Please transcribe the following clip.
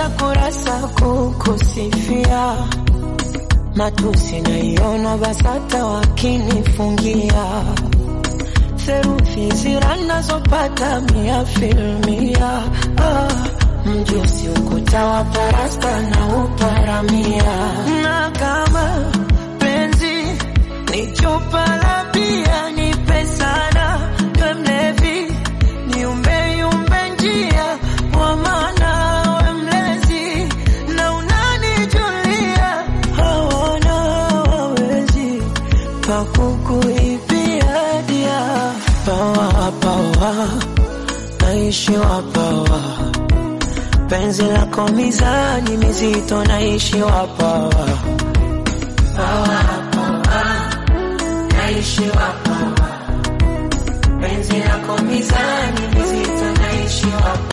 najaza kurasa kukusifia, matusi naiona BASATA wakinifungia, theruthi zira nazopata mia filmia. Ah, mjusi ukuta wa parasta na uparamia, na kama penzi ni chupa la bia, nipe sana we mlevi, niumbe yumbe njia wa maana we mlezi na unanijulia, hawana wawezi pakukuibia dia pawa pawa, naishi wapawa penzi lako mizani mizito, naishi wapawa pawa pawa, naishi wapawa penzi lako mizani mizito, naishi wapawa